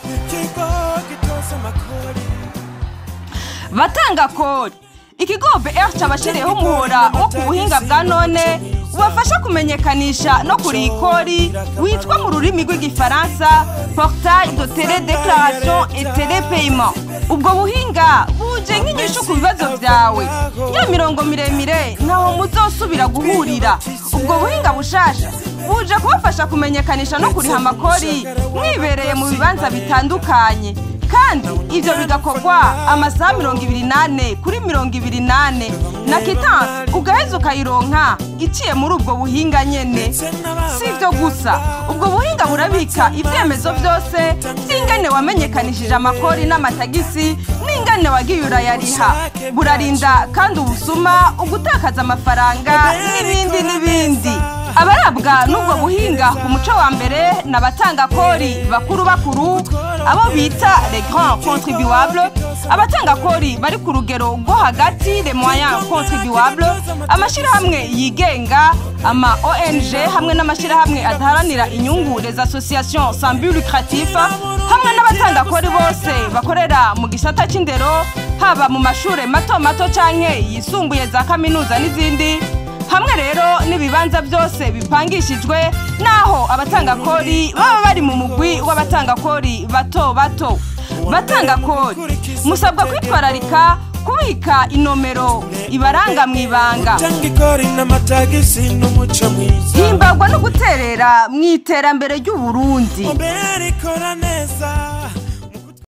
ikigo gitoza amakori batanga kori ikigo BR cyabashiriyeho umuhora wo ku buhinga bwa none ubafasha kumenyekanisha no kuriha ikori witwa mu rurimi rw'igifaransa portail de télédéclaration et télépaiement ubwo buhinga buje nk'inyishu ku bibazo byawe ya mirongo miremire ntaho muzosubira guhurira ubwo buhinga bushasha buje kubafasha kumenyekanisha no kuriha amakori mwibereye mu bibanza bitandukanye kandi ibyo bigakorwa amasaha mirongo ibiri n'ane kuri mirongo ibiri n'ane na kitansi ugaheza ukayironka iciye muri ubwo buhinga nyene si ibyo gusa ubwo buhinga burabika ibyemezo byose by'ingane wamenyekanishije amakori n'amatagisi n'ingane wagiye urayariha burarinda kandi ubusuma ugutakaza amafaranga n'ibindi n'ibindi abarabwa n'ubwo buhinga ku muco wa mbere ni abatangakori bakuru bakuru abo bita les grands contribuables abatangakori bari ku rugero rwo hagati les moyens contribuables amashyirahamwe yigenga ama ong hamwe n'amashyirahamwe adaharanira inyungu les associations sans but lucratif hamwe n'abatangakori bose bakorera mu gisata cy'indero haba mu mashuri mato mato canke yisumbuye za kaminuza n'izindi hamwe rero n'ibibanza byose bipangishijwe naho abatangakori baba bari mu mugwi w'abatangakori bato bato batangakori musabwa kwitwararika kubika inomero ibaranga mu ibanga cyangwa ikori n'amatagisi n'umuco mwiza himbagwa no guterera mu iterambere ry'uburundi mbere ikora neza